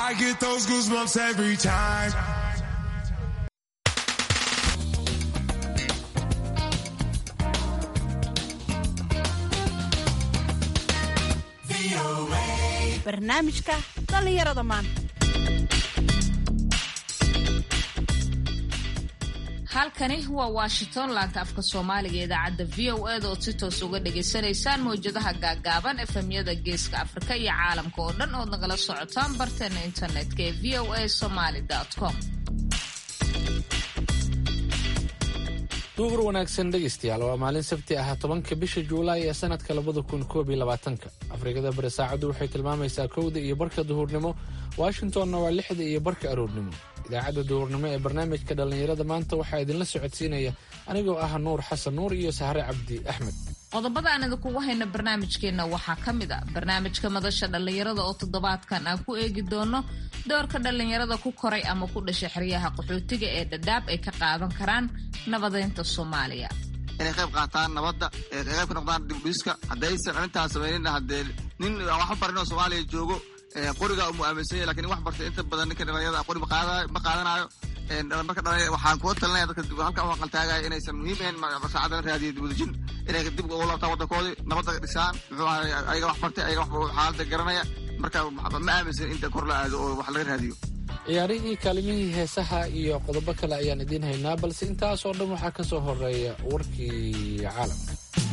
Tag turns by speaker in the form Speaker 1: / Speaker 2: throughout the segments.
Speaker 1: I get those goosebumps every time.
Speaker 2: barnaamijka dhallinyarada maanta
Speaker 3: halkani waa washington laanta afka soomaaliga ee idaacadda v o eda ood si toos uga dhagaysanaysaan mawjadaha gaagaaban efemyada geeska afrika iyo caalamka oo dhan ood nagala socotaan barteena internetka ee v o a somaly com
Speaker 4: duhur wanaagsan dhegaystayaal waa maalin sabti ah tobanka bisha juulaay ee sanadka labada kun koob iyo labaatanka afrikada bari saacaddu waxay tilmaamaysaa kowda iyo barka duhurnimo washingtonna waa lixda iyo barka aroornimo idaacadda duhurnimo ee barnaamijka dhallinyarada maanta waxaa idinla socodsiinaya anigoo ah nuur xasan nuur iyo sahre cabdi axmed
Speaker 3: qodobada aan idinkugu hayna barnaamijkeenna waxaa ka mid a barnaamijka madasha dhallinyarada oo toddobaadkan aan ku eegi doono doorka dhallinyarada ku koray ama ku dhashay xeryaha qaxootiga ee dhadhaab ay ka qaadan karaan nabadeynta soomaaliya
Speaker 5: inay qayb qaataan nabadda ee qayb ka noqdaan dibdhiska haddaysan arrintaas samaynin haddee nin aan wax barin oo soomaaliya joogo qoriga umu aaminsan yahy lakin wax bartay inta badan ninka dhalinyarada qori ma qaadanayo marka dhalin waxaan kuga talinaya dadka halka u aqaltaagaya inaysan muhiim ahayn saacada la raadiyo dibudejin inay dib ugu laabtaan waddankoodii nabadda dhisaan muxuu ahay ayaga wax bartay ayaga wax xaaladda garanaya marka ma aaminsan inta kor la aado oo wax laga raadiyo
Speaker 4: ciyaarihii kaalimihii heesaha iyo qodobo kale ayaan idiin haynaa balse intaasoo dhan waxaa ka soo horeeya warkii caalamka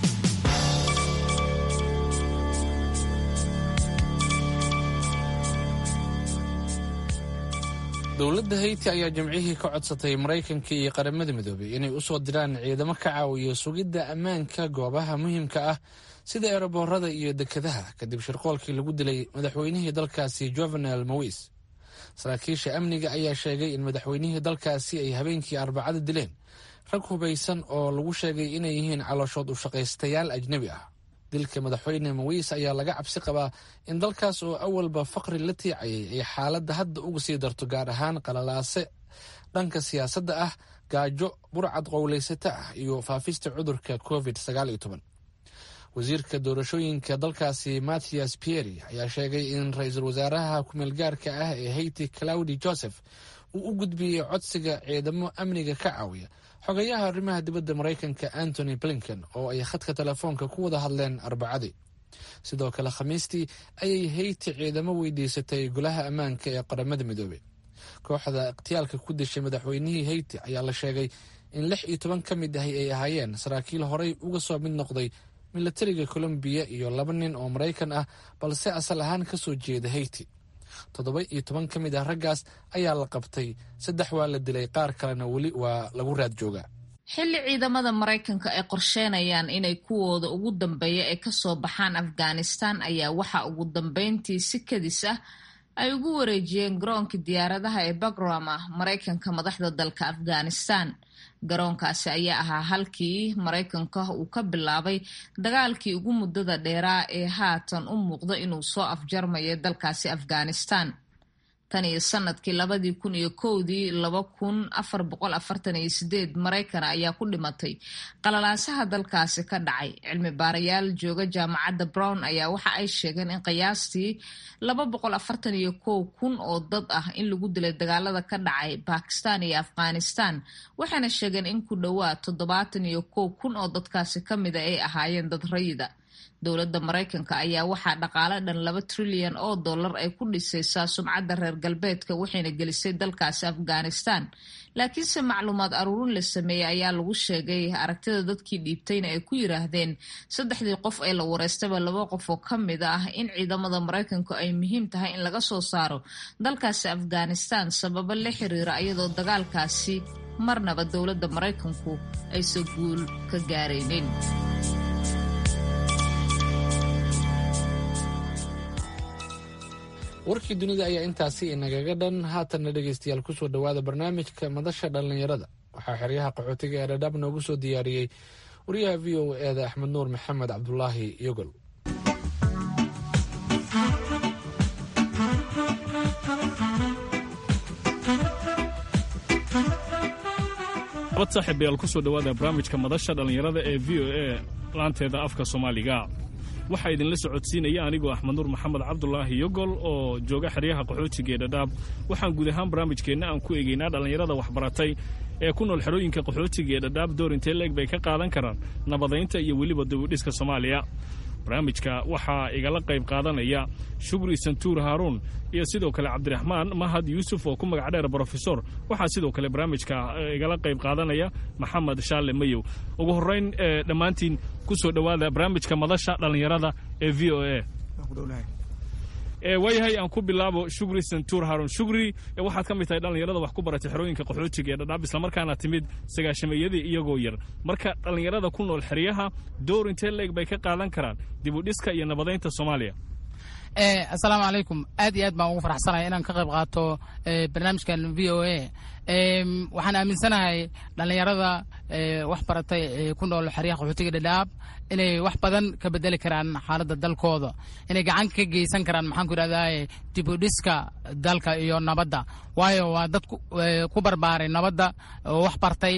Speaker 4: dowladda hayti ayaa jimcihii ka codsatay maraykanka iyo qaramada midoobay inay u soo diraan ciidamo ka caawiyo sugidda ammaanka goobaha muhiimka ah sida eeraboorada iyo dekedaha kadib shirqoolkii lagu dilay madaxweynihii dalkaasi jovenel mowis saraakiisha amniga ayaa sheegay in madaxweynihii dalkaasi ay habeenkii arbacada dileen rag hubaysan oo lagu sheegay inay yihiin calooshood u shaqaystayaal ajnebi ah dilka madaxweyne mawis ayaa laga cabsi qabaa in dalkaas oo awalba faqri la tiicayay ay xaaladda hadda uga sii darto gaar ahaan qalalaase dhanka siyaasadda ah gaajo burcad qowlaysata ah iyo faafista cudurka covid wasiirka doorashooyinka dalkaasi mathias pieri ayaa sheegay in ra-iisul wasaaraha kumeelgaarka ah ee hayti claudi joseph uu u gudbiyey codsiga ciidamo amniga ka caawiya xogayaha arrimaha dibadda maraykanka antony blinken oo ay khadka telefoonka ku wada hadleen arbacadii sidoo kale khamiistii ayay hayti ciidamo weydiisatay golaha ammaanka ee qaramada midoobey kooxda ikhtiyaalka ku dishay madaxweynihii hayti ayaa la sheegay in lix iyo toban ka mid ahi ay ahaayeen saraakiil horey uga soo mid noqday milatariga colombiya iyo laba nin oo maraykan ah balse asal ahaan ka soo jeeda hayti toddoba iyo toban ka mid ah raggaas ayaa la qabtay saddex waa la dilay qaar kalena weli waa lagu raad joogaa
Speaker 3: xilli ciidamada maraykanka ay qorsheynayaan inay kuwooda ugu dambeeya ay kasoo baxaan afghanistan ayaa waxa ugu dambeyntii si kadis ah ay ugu wareejiyeen garoonka diyaaradaha ee bagrama maraykanka madaxda dalka afghanistan garoonkaasi ayaa ahaa halkii maraykanka uu ka bilaabay dagaalkii ugu muddada dheeraa ee haatan u muuqda inuu soo afjarmayo dalkaasi afghanistan tan iyo sanadkii labadii kun iyo kowdii laba kun afar boqol afartan iyo sideed maraykan ayaa ku dhimatay qalalaasaha dalkaasi ka dhacay cilmi baarayaal jooga jaamacadda brown ayaa waxa ay sheegeen in qiyaastii laba boqol afartan iyo kow kun oo dad ah in lagu dilay dagaalada ka dhacay bakistan iyo afghanistan waxayna sheegeen in ku dhowaad toddobaatan iyo kow kun oo dadkaasi ka mida ay ahaayeen dad rayida dowladda maraykanka ayaa waxaa dhaqaale dhan laba trilyan oo dollar ay ku dhisaysaa sumcadda reer galbeedka waxayna gelisay dalkaasi afghanistan laakiinse macluumaad aruurin la sameeyey ayaa lagu sheegay aragtida dadkii dhiibtayna ay ku yiraahdeen saddexdii qof ee la wareystaba laba qof oo ka mid ah in ciidamada maraykanku ay muhiim tahay in laga soo saaro dalkaasi afghanistan sababo la xiriira iyadoo dagaalkaasi marnaba dowladda maraykanku aysan guul ka gaaraynin
Speaker 4: warkii dunida ayaa intaasi inagaga dhan haatanna dhegaystayaal kusoo dhowaada barnaamijka madasha dhallinyarada waxaa xeryaha qaxootiga ee dhadhaab noogu soo diyaariyey wariyaha v o eeda axmed nuur maxamed cabdulaahi yogol
Speaker 6: abad saaxiibayaal kusoo dhowaada barnaamijka madasha dhallinyarada ee v o a laanteeda afka soomaaliga waxaa idinla socodsiinaya anigoo axmed nuur maxamed cabdulaahi yogol oo jooga xeryaha qaxootiga ee dhadhaab waxaan guud ahaan barnaamijkeenna aan ku eegaynaa dhallinyarada waxbaratay ee ku nool xerooyinka qaxootiga ee dhadhaab door intee leeg bay ka qaadan karaan nabadaynta iyo weliba dibudhiska soomaaliya barnaamijka waxaa igala qayb qaadanaya shugri santuur haaruun iyo sidoo kale cabdiraxmaan mahad yuusuf oo ku magac dheer brofesor waxaa sidoo kale barnaamijka igala qayb qaadanaya maxamed shaale mayow ugu horrayn dhammaantiin ku soo dhowaada barnaamijka madasha dhallinyarada ee v o a waayahay aan ku bilaabo shugri santuur haarun shugri waxaad ka mid tahay dhallinyarada wax ku baratay xerooyinka qaxootiga ee dhadhaab islamarkaana timid sagaashameeyadii iyagoo yar marka dhallinyarada ku nool xeryaha door intee leeg bay ka qaadan karaan dibudhiska iyo nabadaynta soomaaliya
Speaker 7: assalaamu calaykum aad iyo aad baan ugu faraxsanahay inaan ka qayb qaato barnaamijkan v o a waxaan aaminsanahay dhallinyarada wax baratay ee ku nool xeryaha qaxootiga dhadhaab inay wax badan ka bedeli karaan xaaladda dalkooda inay gacan ka geysan karaan maxaan ku idhahdaa dibudhiska dalka iyo nabadda waayo waa dad ku barbaaray nabadda oo wax bartay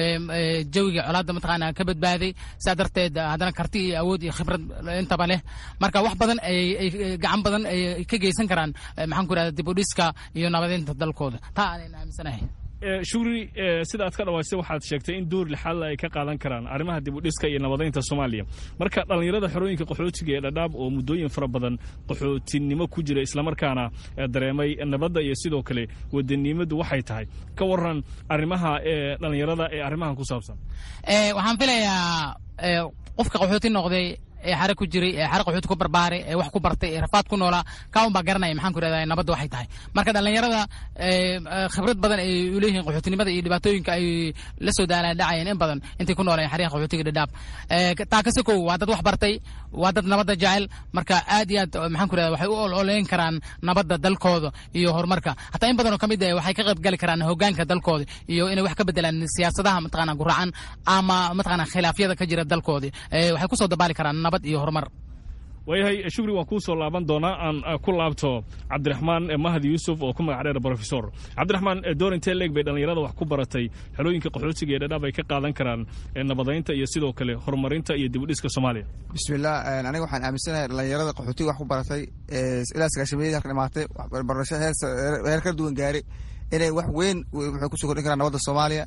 Speaker 7: jawiga colaadda mataqaana ka badbaaday saa darteed haddana karti iyo awood iyo khibrad intaba leh marka wax badan ay gacan badan ay ka geysan karaan maxaan ku idhahdaa dibudhiska iyo nabadeynta dalkooda taa aanan aaminsanahay
Speaker 6: shugri sida aad ka dhawaysay waxaad sheegtay in door lixaadla ay ka qaadan karaan arrimaha dibudhiska iyo nabadaynta soomaaliya marka dhallinyarada xerooyinka qaxootiga ee dhadhaab oo muddooyin fara badan qaxootinimo ku jira islamarkaana dareemay nabadda iyo sidoo kale wadanimadu waxay tahay ka waran arrimaha ee dhallinyarada ee arrimahan ku saabsan
Speaker 7: waxaan filayaa qofka qaxooti noqday ee xare ku jiray ee xare qaxooti ku barbaaray ee wax ku bartay ee rafaad ku noolaa kaun baa garanaya maxaan ku ihahdaa nabadda waxay tahay marka dhallinyarada khibrad badan ay u leeyihiin qaxootinimada iyo dhibaatooyinka ay la soo daalaan dhacayeen in badan intay ku noolayeen xeryaha qaxootiga dhadhaab taa ka sokow waa dad wax bartay waa dad nabadda jecel marka aad iyo aad maxaan ku ihahdaa waxay u ololeyn karaan nabadda dalkooda iyo horumarka hataa in badan oo ka mid ah waxay ka qayb gali karaan hoggaanka dalkooda iyo inay wax ka bedelaan siyaasadaha mataqaana guracan ama mataqaana khilaafyada ka jira dalkooda waxay kusoo dabaali karaan nabad iyo horumar
Speaker 6: waayahay shugri waan kuu soo laaban doonaa aan ku laabto cabdiraxmaan mahad yuusuf oo ku magac dheer brofesor cabdiraxmaan door intee leeg bay dhallinyarada wax ku baratay xerooyinka qaxootiga ee dhadhaab ay ka qaadan karaan nabadaynta iyo sidoo kale horumarinta iyo dibudhiska soomaaliya
Speaker 5: bismillah aniga waxaan aaminsanahay dhallinyarada qaxootiga wax ku baratay ilaa sagaashameeyadii halka dhimaatay barasho heer kala duwan gaari inay wax weyn waxay kusoo kordhin karaan nabadda soomaaliya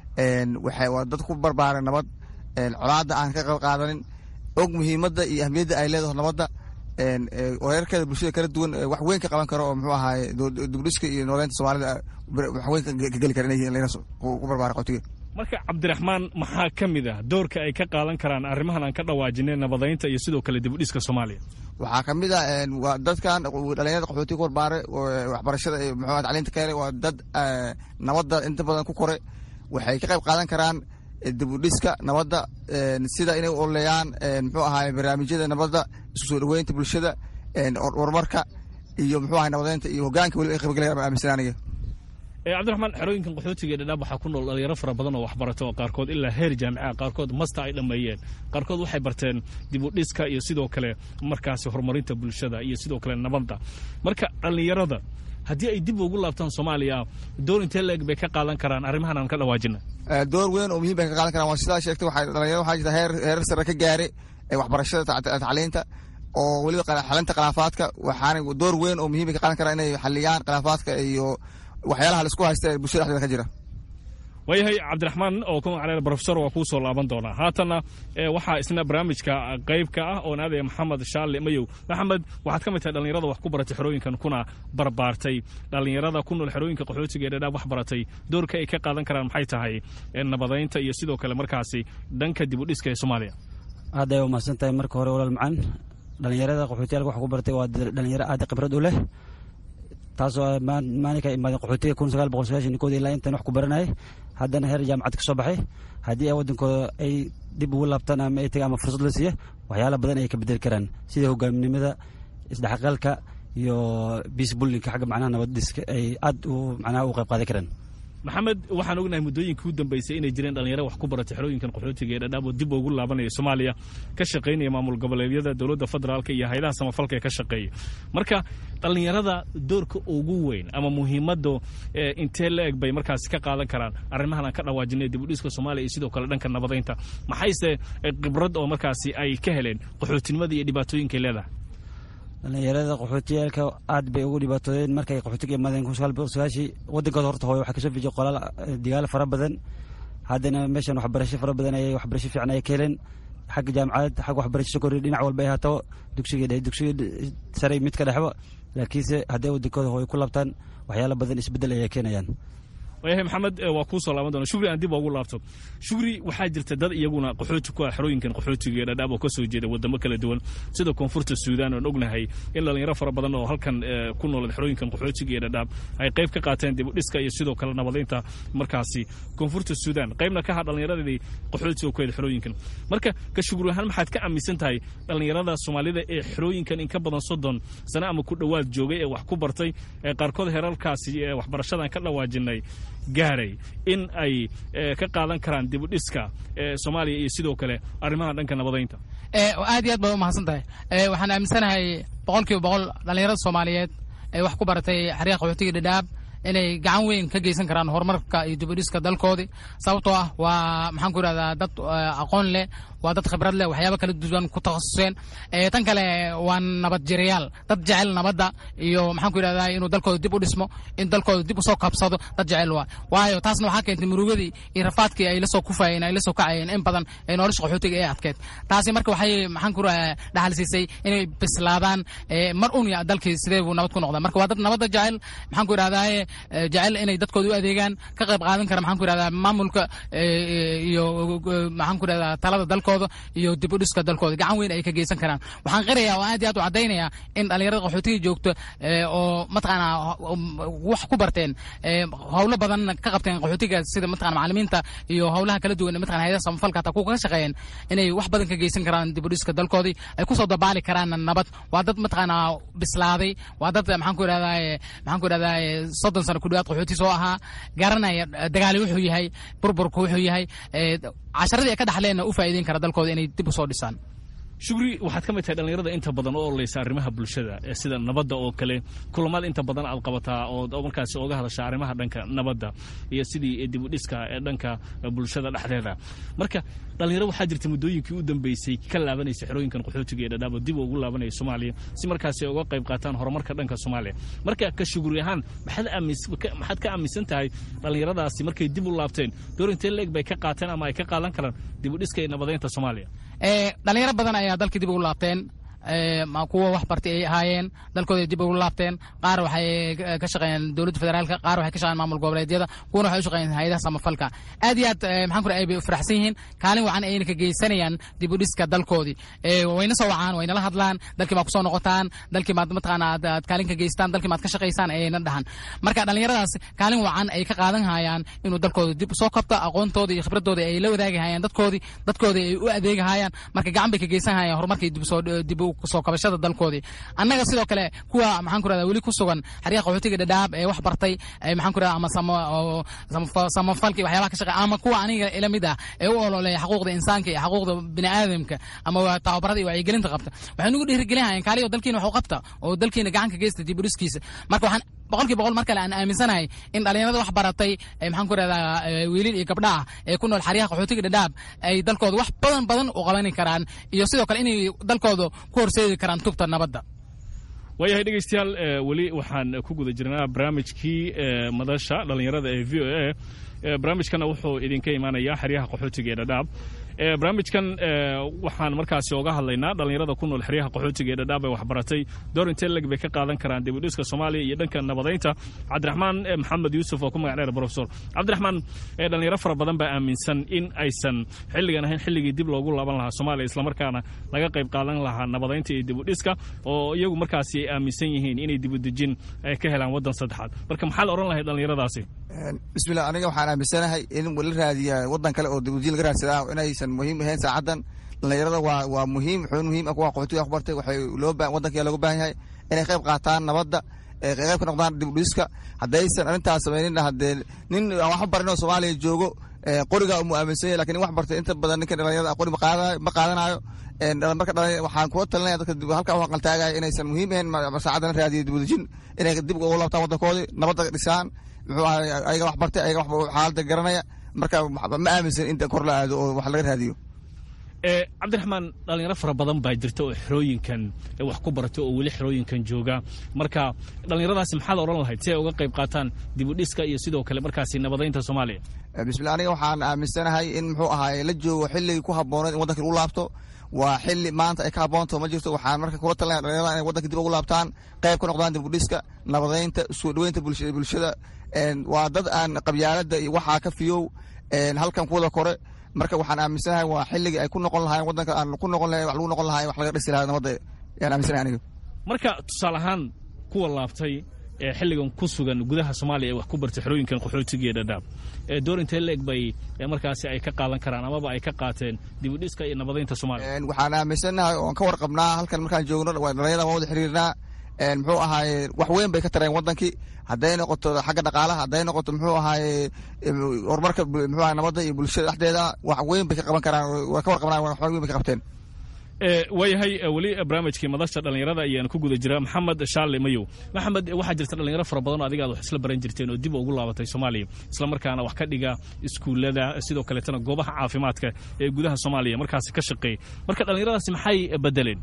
Speaker 5: waxay waa dad ku barbaaray nabad colaadda aan ka qayb qaadanin og muhiimadda iyo ahmiyadda ay leedaho nabadda wareerkeeda bulshada kala duwan wax weyn ka qaban karo oo muxuu ahaaye dibudhiska iyo nooleynta soomaalida wax weyn ka geli kara inay ku barbaara qotiga
Speaker 6: marka cabdiraxmaan maxaa ka mid ah doorka ay ka qaadan karaan arrimahan aan ka dhawaajinay nabadaynta iyo sidoo kale dibudhiska soomaaliya
Speaker 5: waxaa ka mid ah waa dadkan dhalinyarada qaxootiga ku barbaaray waxbarashada iyo muxuu tacliinta ka helay waa dad nabadda inta badan ku koray waxay ka qayb qaadan karaan dibudhiska nabadda sida inay u oleeyaan muxuu ahaay barnaamijyada nabadda isku soo dhoweynta bulshada horumarka iyo muxuu ahay nabadeynta iyo hogaanka weliba ay qaybgalayaan baan aaminsan aniga
Speaker 6: cabdiraxmaan xerooyinkan qaxootiga dhadhaab waxaa ku nool dhalinyaro fara badan oo waxbarata oo qaarkood ilaa heer jaamica qaarkood masta ay dhammeeyeen qaarkood waxay barteen dibudhiska iyo sidoo kale markaasi horumarinta bulshada iyo sidoo kale nabadda marka dhallinyarada haddii ay dib ugu laabtaan soomaaliya door intee leeg bay ka qaadan karaan arrimahan aan ka dhawaajina
Speaker 5: door weyn oo muhiim bay ka qaadan karaan waa sidaa sheegtay waxay dhalinyarada waxaa jirta heer heerar sare ka gaaray waxbarashada tacliinta oo weliba xalinta khilaafaadka waxaana door weyn oo muhiim bay ka qaadan karaan inay xaliyaan khilaafaadka iyo waxyaalaha laisku haysta ee bulshada dhexdeeda ka jira
Speaker 6: waayahay cabdiraxmaan oo ku magac dheer brofesor waa kuu soo laaban doonaa haatanna waxaa isna barnaamijka qayb ka ah oon aadaya maxamed shaale mayow maxamed waxaad ka mid tahay dhallinyarada wax ku baratay xerooyinkan kuna barbaartay dhallinyarada ku nool xerooyinka qaxootiga ee dhadhaab wax baratay doorka ay ka qaadan karaan maxay tahay nabadaynta iyo sidoo kale markaasi dhanka dibudhiska ee soomaaliya
Speaker 8: aad ay umahadsan tahay marka hore walaal macaan dhallinyarada qaxootiyaalka wax ku baratay waa dhallinyaro aad khibrad u leh taasoo maalinka imaadeen qaxootiga kun sagaal boqol sagaashan kood ilaa intan wax ku baranayay haddana heer jaamacad ka soo baxay haddii ay waddankooda ay dib ugu laabtaan ama ay tagaan ama fursad la siiya waxyaala badan ay ka bedeli karaan sida hogaaminimada isdhexgalka iyo biis bullinka xagga macnaha nabadiska ay aad u macnaha u qayb qaadan karaan
Speaker 6: maxamed waxaan ognahay muddooyinkii u dambeysay inay jireen dhalinyaro wax ku baratay xerooyinkan qaxootiga ee dhadhaab oo dib ugu laabanaya soomaaliya ka shaqaynaya maamul goboleedyada dowladda federaalka iyo hayadaha samafalka ee ka shaqeeya marka dhalinyarada doorka ugu weyn ama muhiimadda intee la eg bay markaasi ka qaadan karaan arrimahan aan ka dhawaajinay dib u dhiska soomaaliya iyo sidoo kale dhanka nabadaynta maxayse khibrad oo markaasi ay ka heleen qaxootinimada iyo dhibaatooyinkay leedahay
Speaker 8: dhalinyarada qaxootiyaalka aad bay ugu dhibaatoodeen markay qaxootiga imaadeen kun sagaal boqol sagaashii wadankooda horta hooyo waxaa kasoo fijiyay qolaal digaal fara badan haddana meeshan waxbarasho fara badan ayay waxbarasho fiican ay ka heleen xagga jaamacad xagga waxbarasho sokori dhinac walba ay haataba dugsiga dhexe dugsiga sare mid ka dhexba laakiinse hadday wadankooda hooyo ku labtaan waxyaala badan isbeddel ayay keenayaan
Speaker 6: waayahay maxamed waa kuu soo laaban doona shugri aan dib ugu laabto shugri waxaa jirta dad iyaguna qaxooti ku ah xerooyinkan qaxootiga ee dhadhaab oo ka soo jeeda wadamo kala duwan sida koonfurta suudaan oon ognahay in dhalinyaro fara badan oo halkan ku noolad xerooyinkan qaxootiga ee dhadhaab ay qayb ka qaateen dib u dhiska iyo sidoo kale nabadaynta markaasi koonfurta suudaan qaybna ka ha dhallinyaradii qaxootiga ku heda xerooyinkan marka ka shugri ahaan maxaad ka aaminsan tahay dhallinyarada soomaalida ee xerooyinkan in ka badan soddon sano ama ku dhowaad joogay ee wax ku bartay ee qaarkood herarkaasi ee waxbarashadan ka dhawaajinay gaaray in ay ka qaadan karaan dib u dhiska soomaaliya iyo sidoo kale arrimaha dhanka nabadaynta
Speaker 7: aad iyo aad baad u mahadsan tahay waxaan aaminsanahay boqol kiiba boqol dhallinyarada soomaaliyeed ee wax ku baratay xeryaha qaxootiga dhadhaab inay gacan weyn ka geysan karaan horumarka iyo dib u dhiska dalkoodii sababtoo ah waa maxaan ku idhahdaa dad aqoon leh waa dad khibrad leh waxyaaba kala duwan ku takhasuseen tan kale waa nabad jirayaal dad jecel nabadda iyo maxaan ku idhahdaa inuu dalkooda dib u dhismo in dalkooda dib usoo kabsado dad jecel waa waayo taasna waxaa keentay murugadii iyo rafaadkii ay la soo kufayeen ay la soo kacayeen in badan ee nolosha qaxootiga ee adkeed taasi marka waxay maxaan ku dhaxal siisay inay bislaadaan mar un ya dalkii sidee buu nabad ku noqdaa marka waa dad nabadda jecel maxaan ku idhahdaa jecel inay dadkooda u adeegaan ka qayb qaadan kara maxaan ku idhahdaa maamulka iyo maxaan ku idhahdaa talada dalkooda iyo dib u dhiska dalkooda gacan weyn ay ka geysan karaan waxaan qirayaa oo aad iyo aad u caddaynaya in dhallinyarada qaxootiga joogto oo mataqaanaa wax ku barteen howlo badan ka qabteen qaxootiga sida mataqana macalimiinta iyo howlaha kala duwan mataqana hayadaha samafalka hataa kuwa ka shaqeeyeen inay wax badan ka geysan karaan dib u dhiska dalkoodii ay kusoo dabaali karaan nabad waa dad mataqaanaa bislaaday waa dad maxaan ku idhahdaa maxaan ku idhahdaa soddon sano ku dhawaad qaxooti soo ahaa garanaya dagaali wuxuu yahay burburku wuxuu yahay casharadii ay ka dhaxleenna u faa'iideyn kara dalkooda inay dib u soo dhisaan
Speaker 6: shugri waxaad ka mid tahay dhallinyarada inta badan oo ololeysa arrimaha bulshada sida nabadda oo kale kulamada inta badan aad qabataa oo markaasi oga hadasha arrimaha dhanka nabadda iyo sidii dib u dhiska ee dhanka bulshada dhexdeeda marka dhallinyaro waxaa jirta muddooyinkii u dambeysay ka laabanaysa xerooyinkan qaxootiga ee dhadhaabo dib ugu laabanaya soomaaliya si markaasi uga qayb qaataan horumarka dhanka soomaaliya marka ka shuguri ahaan maxaad ka aaminsan tahay dhallinyaradaasi markay dib u laabteen door intee leeg bay ka qaateen ama ay ka qaadan karaan dib u dhiska iyo nabadaynta soomaaliya
Speaker 7: dhalinyaro badan ayaa dalka dib ugu laabteen kuwa wax bartay ay ahaayeen dalkooda dib ugu laabteen qaar waxay ka shaqeeyeen dowladda federaalka qaar waxay ka shaqeeyeen maamul goboleedyada kuwana waxay u shaqeeyeen hayadaha samafalka aad iyo aad maxaan ku ay bay u faraxsan yihiin kaalin wacan ayna ka geysanayaan dib u dhiska dalkoodii wayna soo wacaan waynala hadlaan dalkii maad kusoo noqotaan dalkii maad mataqaana aad kaalin ka geystaan dalkii maad ka shaqaysaan ayayna dhahan marka dhallinyaradaas kaalin wacan ay ka qaadan hayaan inuu dalkooda dib usoo kabto aqoontooda iyo khibradooda ay la wadaagi hayaan dadkoodii dadkoodii ay u adeegi hayaan marka gacan bay ka geysan hayaan horumarkii dib usoo dib soo kabashada dalkoodii annaga sidoo kale kuwa maxaan ku rahdaa weli ku sugan xeryaha qaxootiga dhadhaab ee wax bartay maxaan ku rahdaa ama samafalki waxyaabaha ka shaqeey ama kuwa aniga ila mid ah ee u ololeeya xaquuqda insaanka iyo xaquuqda bini aadamka ama tababarada iyo wacyigelinta qabta waxay nugu dhiirigelin hayaan kaaliyo dalkiina wax u qabta oo dalkiina gacan ka geysta dib u dhiskiisa marka waxaan boqolkii boqol mar kale aan aaminsanahay in dhallinyarada wax baratay maxaan ku rahdaa wiilil iyo gabdha ah ee ku nool xeryaha qaxootiga dhadhaab ay dalkooda wax badan badan u qabani karaan iyo sidoo kale inay dalkooda ku horseedi karaan tubta nabadda
Speaker 6: waayahay dhegeystayaal weli waxaan ku guda jirnaa barnaamijkii madasha dhallinyarada ee v o a barnaamijkana wuxuu idinka imaanayaa xeryaha qaxootiga ee dhadhaab barnaamijkan waxaan markaasi oga hadlaynaa dhallinyarada ku nool xeryaha qaxootiga ee dhadhaab ee waxbaratay door intee leg bay ka qaadan karaan dib u dhiska soomaaliya iyo dhanka nabadaynta cabdiraxmaan maxamed yuusuf oo ku magac dheer profesor cabdiraxmaan dhallinyaro fara badan baa aaminsan in aysan xilligan ahayn xilligii dib loogu laaban lahaa soomaaliya islamarkaana laga qayb qaadan lahaa nabadaynta iyo dib u dhiska oo iyagu markaasi ay aaminsan yihiin inay dib u dejin ka helaan waddan saddexaad marka maxaa la odhan lahay dhallinyaradaasi
Speaker 5: bismillah aniga waxaan aaminsanahay in la raadiya waddan kale oo dibudin laga raadsadaa inaysan muhiim ahayn saacadan dhallinyarada waa waa muhiim xubin muhiim ah kuwa qaxootiga wax bartay waxay loo waddanka looga baahan yahay inay qayb qaataan nabadda qayb ka noqdaan dibudhiska haddaysan arrintaas samaynin haddee nin aan waxba barin oo soomaaliya joogo qoriga umu aaminsan yahy lakin nin wax bartay inta badan ninka dhalinyarada qori ma qaadanayo marka waxaan kula talinaya dadka halkaa u aqaltaagaya inaysan muhiim ahayn saacadda la raadiyo dibudejin inay dib ugu laabtaan waddankoodii nabadda dhisaan muxuu ahay ayaga wax bartay ayaga xaaladda garanaya marka ma aaminsan in kor la aado oo wax laga raadiyo
Speaker 6: cabdiraxmaan dhalinyaro fara badan baa jirta oo xerooyinkan wax ku barata oo weli xerooyinkan jooga marka dhallinyaradaasi maxaad odhan lahayd si ay uga qayb qaataan dibudhiska iyo sidoo kale markaasi nabadaynta soomaaliya
Speaker 5: bismillah aniga waxaan aaminsanahay in muxuu ahaay la joogo xilligii ku habbooneed in waddanka lagu laabto waa xilli maanta ay ka habboonto ma jirto waxaan marka kula talinaya dhalinyarada inay waddanka dib ugu laabtaan qayb ka noqdaan dibudhiska nabadaynta soo dhoweynta bulshada waa dad aan qabyaaladda iyo waxaa ka fiyow halkan kuwada kore marka waxaan aaminsanahay waa xilligii ay ku noqon lahayen waddanka aan ku noqon lahayn wax lagu noqon lahay wax laga dhisi lahaa nabadda yaan aaminsanahay aniga
Speaker 6: marka tusaale ahaan kuwa laabtay ee xilligan ku sugan gudaha soomaaliya ee wax ku bartay xerooyinkan qaxootiga ee dhadhaab door intee leeg bay markaasi ay ka qaadan karaan amaba ay ka qaateen dibudhiska iyo nabadaynta soomaaliya
Speaker 5: waxaan aaminsanahay oon ka warqabnaa halkan markaan joogno dhalinyarada waan wada xiriirnaa muxuu ahaaye wax weyn bay ka tareen wadankii hadday noqoto xagga dhaqaalaha hadday noqoto muxuu ahaaye horumarka muxuu ahay nabadda iyo bulshada dhexdeeda wax weyn bay ka qaban karaan waa ka warqabnaa wax weyn bay ka qabteen
Speaker 6: waayahay weli barnaamijkii madasha dhallinyarada ayaan ku guda jiraa maxamed shaale mayow maxamed waxaa jirta dhalinyaro fara badan oo adiga aad wax isla baran jirteen oo dib ugu laabatay soomaaliya isla markaana wax ka dhiga iskuullada sidoo kaleetana goobaha caafimaadka ee gudaha soomaaliya markaasi ka shaqeeya marka dhallinyaradaasi maxay bedeleen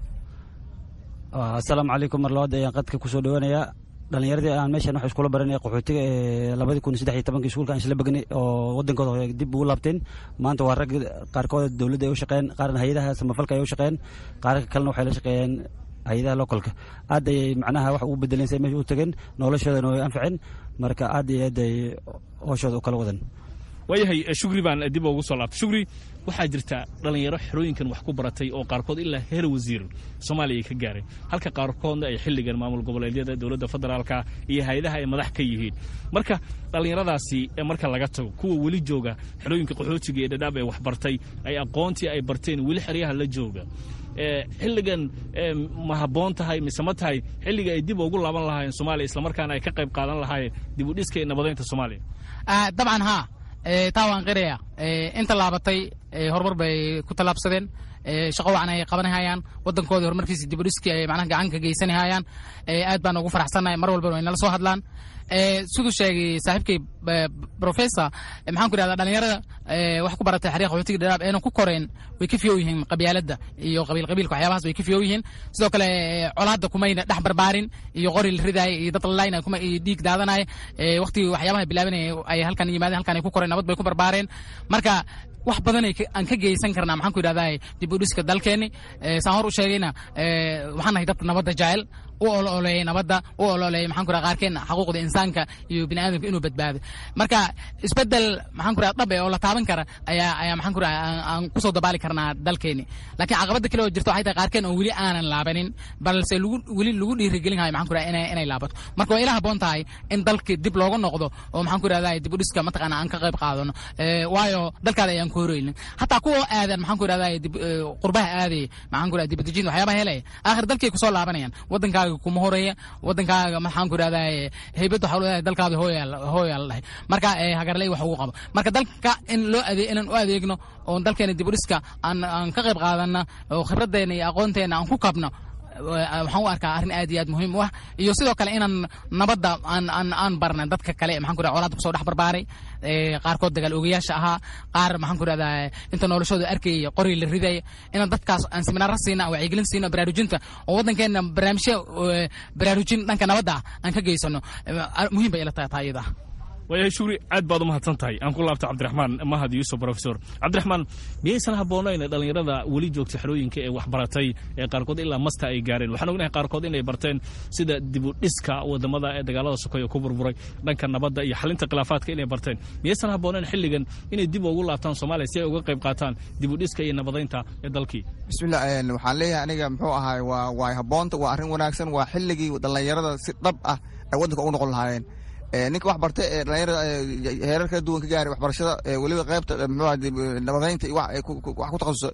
Speaker 8: asalaamu calaykum mar labaad ayaan qadka kusoo dhawanayaa dhalinyaradii aan meeshan wax iskula baranay qaxootiga ee labadii kun saddex iyo tobankii iskuulka aan isla begnay oo wadankooda dib ugu laabteen maanta waa rag qaarkood dowladda ay u shaqeeyeen qaarna hay-adaha samafalka ay u shaqeeyeen qaarka kalena waxay la shaqeeyeen hay-adaha localka aad ayay macnaha wax ugu bedeleen say meesha u tageen noloshoodana way anfaceen marka aad iyo aad ay hooshooda u kala wadan
Speaker 6: waayahay shugri baan dib ugu soo laabtay shugri waxaa jirta dhallinyaro xerooyinkan wax ku baratay oo qaarkood ilaa heer wasiir soomaaliya ay ka gaareen halka qaarkoodna ay xilligan maamul goboleedyada dowladda federaalka iyo hay-adaha ay madax ka yihiin marka dhallinyaradaasi marka laga tago kuwa weli jooga xerooyinka qaxootiga ee dhadhaab ee wax bartay ay aqoontii ay barteen weli xeryaha la jooga xilligan ma habboon tahay mise ma tahay xilliga ay dib ugu laaban lahaayeen soomaaliya islamarkaana ay ka qayb qaadan lahaayeen dib u dhiska iyo nabadaynta soomaaliya
Speaker 7: dabcan haa taa waan qiraya inta laabatay horumar bay ku tallaabsadeen shaqo wacan ay qabanahayaan wadankoodii horumarkiisa dibudhiskii ay macnaha gacan ka geysanahayaan aad baan ugu faraxsannahay mar walbana way nala soo hadlaan siduu sheegay saaxiibkay professor maxaan ku idhahdaa dhalinyarada wax ku baratay xariiqa qaxootiga dhadhaab eena ku koreen way ka fiyow yihiin qabyaaladda iyo qabiil qabiilka waxyaabahaas way ka fiyow yihiin sidoo kale colaadda kumayna dhex barbaarin iyo qori la ridaaya iyo dad lalaynaya kuma iyo dhiig daadanaya waqtigii waxyaabaha bilaabanaya ay halkan yimaadeen halkan ay ku koreen nabad bay ku barbaareen marka wax badan aan ka geysan karnaa maxaan ku idhahdaa dib u dhiska dalkeenni saan hor u sheegayna waxaan nahay dadka nabadda jecel u ololeeyay nabadda u ololeeyay maxaan ku qaarkeen xaquuqda insaanka iyo bini aadamka inuu badbaado marka isbedel maxaan ku dhab oo la taaban kara ayaa ayaa maxaan ku aan kusoo dabaali karnaa dalkeeni laakiin caqabada kale oo jirta waxay tahay qaarkeen oo weli aanan laabanin balse lagu weli lagu dhiirigelin hayo maxaan ku inay inay laabato marka waa ila habboon tahay in dalki dib looga noqdo oo maxaan ku idhahdaa dib u dhiska mataqaana aan ka qayb qaadano waayo dalkaada ayaan ku horeynin hataa kuwa aadan maxaan ku idhahdaa qurbaha aadaya maxaan ku idhahdaa dibadejin waxyaabaha helaya aakhir dalkay kusoo laabanayaan wadankaaga kuma horeeya wadankaaga maxaan ku idhahdaa heybad waxa leedahay dalkaada hooyaal hooyaal dhahay marka hagarley wax ugu qabo marka dalka in loo adeeg inaan u adeegno oo dalkeena dib u dhiska aan aan ka qayb qaadana oo khibraddeena iyo aqoonteena aan ku kabno waxaan u arkaa arrin aad iyo aad muhiim u ah iyo sidoo kale inaan nabadda aan aan aan barna dadka kale maxaan ku colaadda kusoo dhex barbaaray qaarkood dagaal ogayaasha ahaa qaar maxaan ku rahdaa inta noloshooda arkayay qori la ridaya inaan dadkaas aan seminaara siina aan wacyigelin siino baraarujinta oo waddankeena barnaamijyo baraarujin dhanka nabadda ah aan ka geysano muhiim bay ila tahay taa iyada
Speaker 6: waayahay shugri aad baad u mahadsan tahay aan ku laabta cabdiraxmaan mahad yuusuf profesor cabdiraxmaan miyaysan habboonayn dhallinyarada weli joogta xerooyinka ee waxbaratay ee qaarkood ilaa masta ay gaareen waxaan ognahay qaarkood inay barteen sida dibu dhiska wadamada ee dagaalada sokoya ku burburay dhanka nabadda iyo xalinta khilaafaadka inay barteen miyaysan habboonayn xilligan inay dib ugu laabtaan soomaaliya si ay uga qayb qaataan dibu dhiska iyo nabadaynta ee dalkii
Speaker 5: bismillah waxaan leeyahay aniga muxuu ahaay waa waa habboonta waa arrin wanaagsan waa xilligii dhallinyarada si dhab ah ay waddanka ugu noqon lahaayeen ninka wax bartay ee dhalinyarada heerar kala duwan ka gaaray waxbarashada weliba qaybta muxuu nabadaynta iyo wax ku takhasusay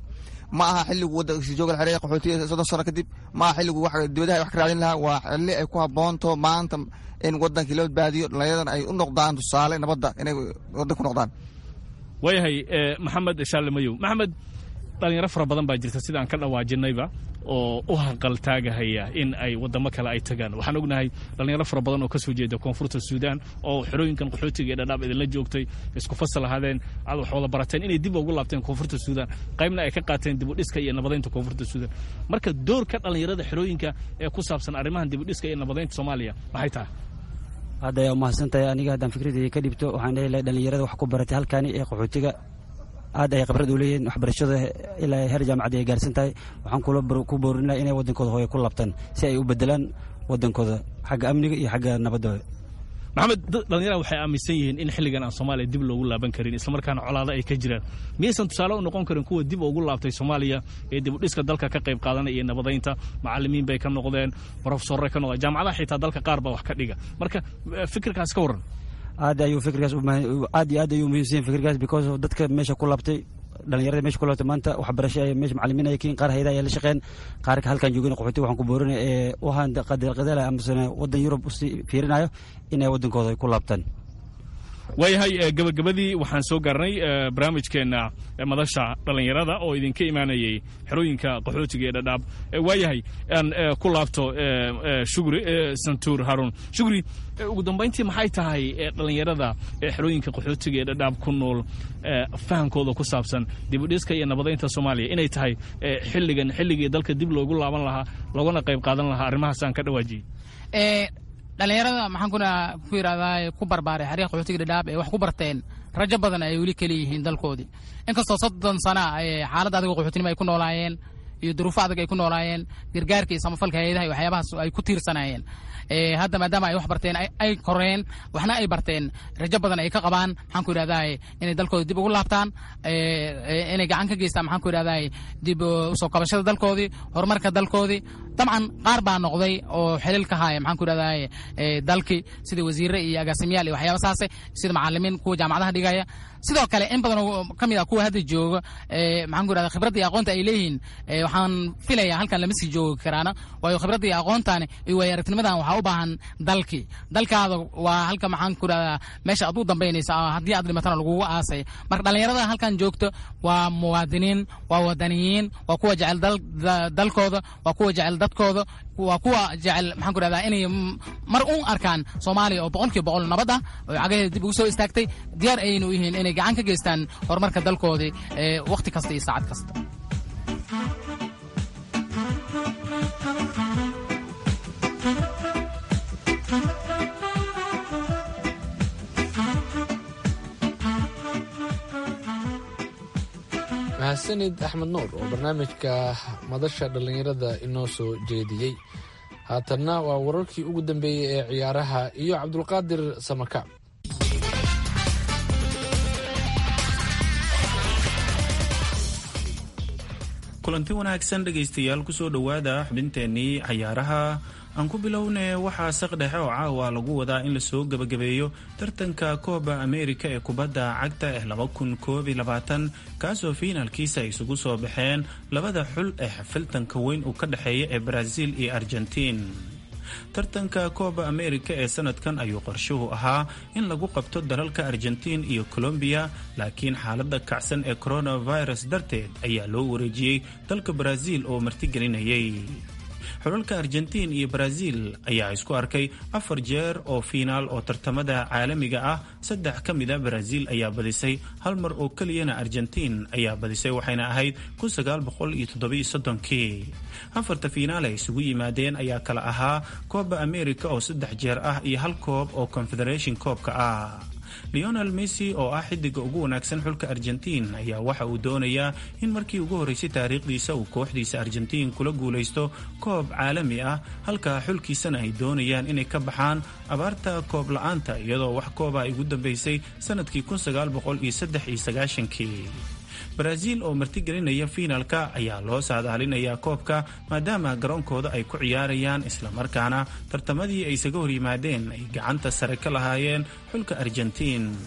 Speaker 5: ma aha xilligu waddanka jooga la xereeya qaxootiga soddon sano kadib ma aha xilligu wax dibadaha wax ka raadin lahaa waa xilli ay ku habboonto maanta in waddankii loo badbaadiyo dhallinyaradana ay u noqdaan tusaale nabadda inay waddan ku noqdaan
Speaker 6: waayahay maxamed shaale mayow maxamed dhalinyaro fara badan baa jirta sida aan ka dhawaajinayba oo u hanqaltaagahaya in ay wadamo kale ay tagaan waxaan ognahay dhalinyaro fara badan oo ka soo jeeda koonfurta suudaan oo xerooyinkan qaxootiga ee dhadhaab idinla joogtay isku fasal ahaadeen aad wax wada barateen inay dib ugu laabteen koonfurta suudaan qaybna ay ka qaateen dibudhiska iyo nabadaynta koonfurta suudaan marka doorka dhalinyarada xerooyinka ee ku saabsan arrimahan dibudhiska iyo nabadaynta soomaaliya maxay tahay
Speaker 8: hadda ayaa umahadsan tahay aniga haddaan fikradeyda ka dhibto waxaan lehi lahay dhalinyarada wax ku baratay halkaani ee qaxootiga aad ay khibrad u leeyihiin waxbarashada ilaa heer jaamacaddi ay gaarsan tahay waxaan ku boorin laha inay waddankooda hooye ku labtaan si ay u bedelaan waddankooda xagga amniga iyo xagga nabadda
Speaker 6: maxamed dhalinyarada waxay aaminsan yihiin in xilligan aan soomaaliya dib loogu laaban karin islamarkaana colaado ay ka jiraan miyaysan tusaale u noqon karin kuwa dib ugu laabtay soomaaliya ee dibudhiska dalka ka qayb qaadanaya iyo nabadaynta macalimiin bay ka noqdeen brofesorre ka noqdeen jaamacadaha xitaa dalka qaar baa wax ka dhiga marka fikirkaas ka warran
Speaker 8: aad ayuu fikirkaas aad iyo aad ayuu muhiimsan fikirkaas because dadka meesha ku labtay dhalinyarada meesha ku labtay maanta waxbarasho ay meesha macalimiin ay kiin qaar hayada ay la shaqeen qaar halkan joogin qaxooti waxaan ku boorinaya ee u ahaan qadeelqadeela amasana waddan yurub usi fiirinayo inay waddankooda ay ku laabtaan
Speaker 6: waayahay gabagabadii waxaan soo gaarnay barnaamijkeenna madasha dhallinyarada oo idinka imaanayay xerooyinka qaxootiga ee dhadhaab waayahay aan ku laabto shugri santuur haruun shugri ugu dambayntii maxay tahay dhallinyarada xerooyinka qaxootiga ee dhadhaab ku nool fahamkooda ku saabsan dibudhiska iyo nabadaynta soomaaliya inay tahay xilligan xilligii dalka dib loogu laaban lahaa loogana qayb qaadan lahaa arrimahaas aan ka dhawaajiyey
Speaker 7: dhalinyarada maxaan kuna ku yidhahdaa ku barbaaray xariiq qaxootiga dhadhaab ee wax ku barteen rajo badan ay weli keli yihiin dalkoodii inkastoo soddon sana xaalad adag oo qaxootinimo ay ku noolaayeen iyo duruufo adag ay ku noolaayeen gargaarka iyo samafalka hay-adaha iyo waxyaabahaas ay ku tiirsanayeen hadda maadaama ay wax barteen ay koreen waxna ay barteen rajo badan ay ka qabaan maxaan ku yidhahdaa inay dalkooda dib ugu laabtaan inay gacan ka geystaan maxaan ku yidhahdaa dib usoo kabashada dalkoodii horumarka dalkoodii dabcan qaar baa noqday oo xilil ka haya maxaan ku yidhahdaa dalkii sida wasiire iyo agaasimiyaal iyo waxyaaba saase sida macalimiin kuwa jaamacadaha dhigaya sidoo kale in badan oo ka mid ah kuwa hadda jooga maxaan ku yidhahdaa khibradda iyo aqoonta ay leeyihiin waxaan filayaa halkan lama sii joogi karaana waayo khibradda iyo aqoontaani iyo waayo aragnimadahan waxaa u baahan dalkii dalkaada waa halka maxaan ku yidhahdaa meesha aad u dambaynaysa haddii aad dhimatana lagugu aasay marka dhallinyarada halkan joogto waa muwaadiniin waa wadaniyiin waa kuwa jecel dalkooda waa kuwa jecel dadkooda waa kuwa jecel maxaan ku yidhahdaa inay mar un arkaan soomaaliya oo boqolkiiba boqol nabad ah oo cagaheeda dib ugu soo istaagtay diyaar ayaynu u yihiin inay gacan ka geystaan horumarka dalkoodii wakhti kasta iyo saacad kasta
Speaker 4: mahadsanid axmed nuur oo barnaamijka madasha dhallinyarada inoo soo jeediyey haatanna waa wararkii ugu dambeeyey ee ciyaaraha iyo cabdulqaadir samakaab
Speaker 9: kulanti wanaagsan dhegaystayaal kusoo dhowaada xubinteennii cayaaraha aan ku bilowne waxaa saqdhexe oo caawa lagu wadaa in lasoo gebagabeeyo tartanka kooba ameerika ee kubadda cagta ee kaasoo fiinaalkiisa ay isugu soo baxeen labada xul ee xafiltanka weyn uu ka dhexeeya ee baraaziil iyo argentiin tartanka kooba ameerika ee sanadkan ayuu qorshuhu ahaa in lagu qabto dalalka argentiin iyo colombiya laakiin xaaladda kacsan ee coronavirus darteed ayaa loo wareejiyey dalka baraaziil oo martigelinayay xulalka argentiin iyo baraaziil ayaa isku arkay afar jeer oo fiinaal oo tartamada caalamiga ah saddex ka mida baraaziil ayaa badisay hal mar oo keliyana argentiin ayaa badisay waxayna ahayd kii afarta fiinaal ay isugu yimaadeen ayaa kala ahaa kooba america oo saddex jeer ah iyo hal koob oo confederation koobka ah leonel messi oo ah xidiga ugu wanaagsan xulka argentiin ayaa waxa uu doonayaa in markii ugu horreysay taariikhdiisa uu kooxdiisa argentiin kula guulaysto koob caalami ah halka xulkiisana ay doonayaan inay ka baxaan abaarta koob la-aanta iyadoo wax kooba ay ugu dambeysay sanadkii kii baraaziil oo martigelinaya fiinaalka ayaa loo saadaalinayaa koobka maadaama garoonkooda ay ku ciyaarayaan islamarkaana tartamadii ay isaga hor yimaadeen ay gacanta sare ka lahaayeen xulka argentiin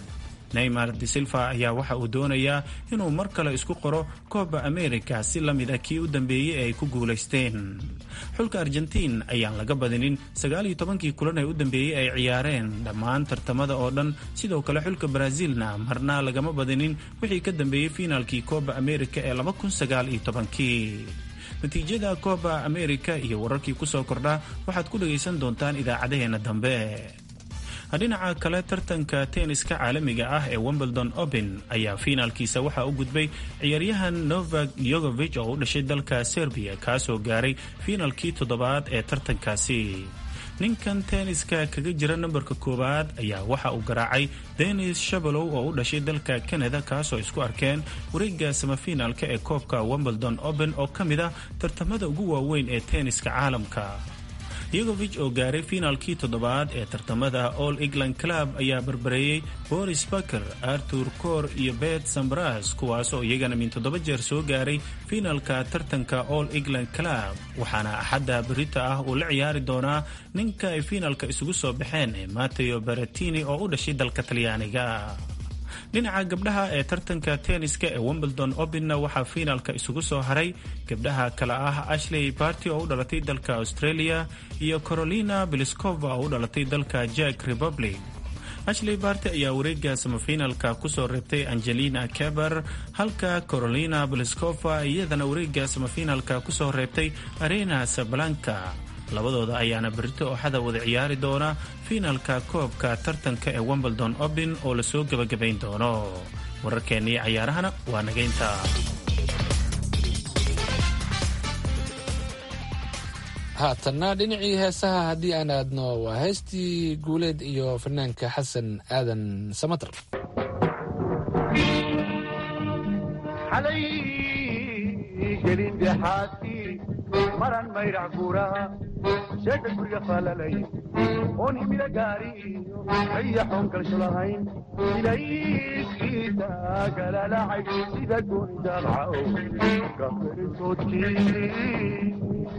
Speaker 9: neymar de silva ayaa waxa uu doonayaa inuu mar kale isku qoro kooba america si la mid ah kii u dambeeyey ee ay ku guulaysteen xulka argentiin ayaan laga badinin sagaaliyo tobankii kulan ee u dambeeyey ay ciyaareen dhammaan tartamada oo dhan sidoo kale xulka brazilna marna lagama badinin wixii ka dambeeyey fiinaalkii kooba america ee laba kun sagaal iyo tobankii natiijada kooba america iyo wararkii kusoo kordha waxaad ku dhagaysan doontaan idaacadaheena dambe dhinaca kale tartanka tenniska caalamiga ah ee wimbledon open ayaa fiinaalkiisa waxaa u gudbay ciyaaryahan novak yogovich oo u dhashay dalka serbiya kaasoo gaaray fiinaalkii toddobaad ee tartankaasi ninkan tenniska kaga jira nambarka koowaad ayaa waxa uu garaacay denis shabalow oo u dhashay dalka canada kaasoo isku arkeen wareega samafiinaalka ee koobka wimbledon open oo ka mid ah tartamada ugu waaweyn ee tenniska caalamka yogovich oo gaaray fiinaalkii toddobaad ee tartamada all england club ayaa barbareeyey boris baker artur cor iyo bet sambras kuwaasoo iyagana min toddoba jeer soo gaaray fiinaalka tartanka all england club waxaana axadda berita ah uu la ciyaari doonaa ninka ay fiinaalka isugu soo baxeen ee mateo baratini oo u dhashay dalka talyaaniga dhinaca gabdhaha ee tartanka tenniska ee wimbledon openna waxaa fiinaalka isugu soo haray gabdhaha kale ah ashley barty oo u dhalatay dalka australia iyo carolina beliskova oo u dhalatay dalka jack republic ashley barty ayaa wareega samafiinaalka kusoo reebtay angelina keber halka carolina beliskova iyadana wareega samafiinaalka kusoo reebtay arena sablanka labadooda ayaana berito ooxada wada ciyaari doona fiinaalka koobka tartanka ee wimbledon open oo lasoo gebagabayn doono wararkeennii cayaarahana waa nagaynta
Speaker 4: haatanna dhinacii heesaha haddii aan aadno waa heystii guuleed iyo fanaanka xasan aadan samatar
Speaker 10: maran mayrac guuraha sheeka guriga faalalay oon himila gaariyo ayaxoon kalsho lahayn ilayskiisa galalacay sida gooni daabcaw gaferisoodkii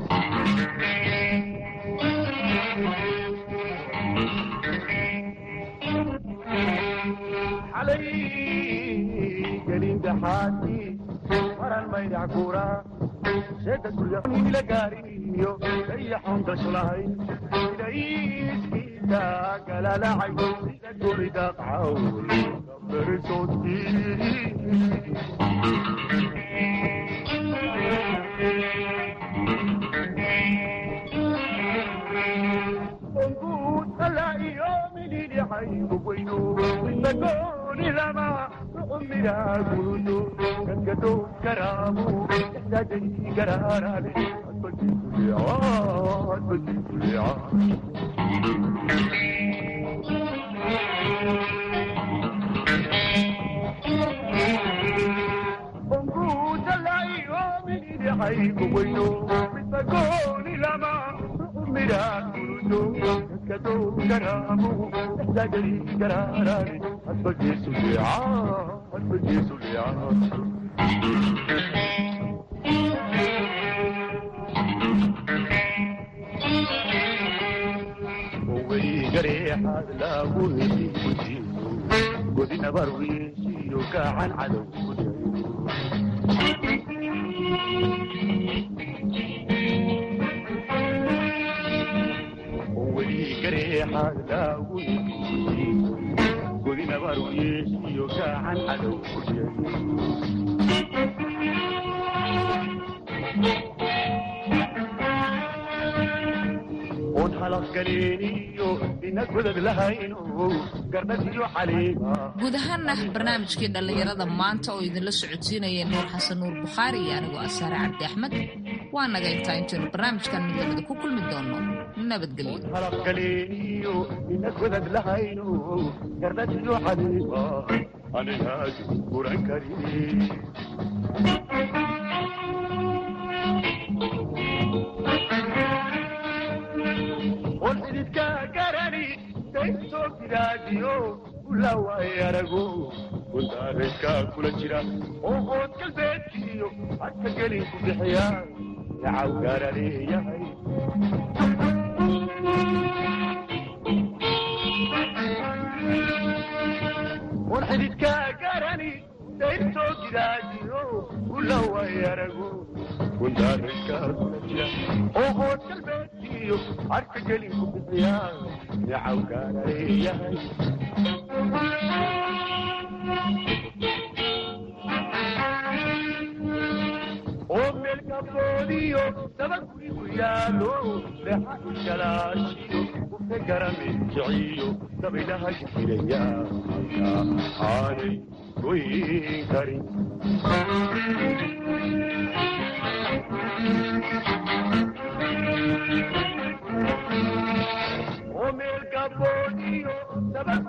Speaker 10: xalay gelin daxaadii maran mayrac guuraha sheeka guriga himila gaariyo ayaxoon kalsho lahayn ilayskiisa galalacay sida gooni daabcaw godinabarwiishiyo gacan cadow weli gareexaad laagu godinabarwiishiyo gacan cadow oon halafgaleeniyo ina godad lahayno garnadiyo caleema
Speaker 3: guud ahaana barnaamijkii dhallinyarada maanta oo idinla socodsiinaya nuur xasan nuur bukhaari iyo anigoo asaare cabdi axmed waa naga intaa intaynu barnaamijkan mid lamida ku kulmi doono nabadgelyo
Speaker 10: halafgaleeniyo ina godad lahayno garnadiyo caleema anigaas guran karin on xididka garani daysoo gidaadiyo ulaway arago gundaareedka kula jira oo ood galbeedkiyo hadka gelin ku bixiya dacaw gaara leeyahay on on xididkaa garani dayrtoo gidaajiyo ulaway arago kundaaraykaa kula jira oo hood galbeedkiyo harka gelin ku bixiyaa necaw gaarayahay oo meelkaboodiyo dabagurigu yaalo lexa igalaashiyo ufe garamejiciyo dabaylaha jiraya halka aanay goyn karin oo meelkaboodiyo dabag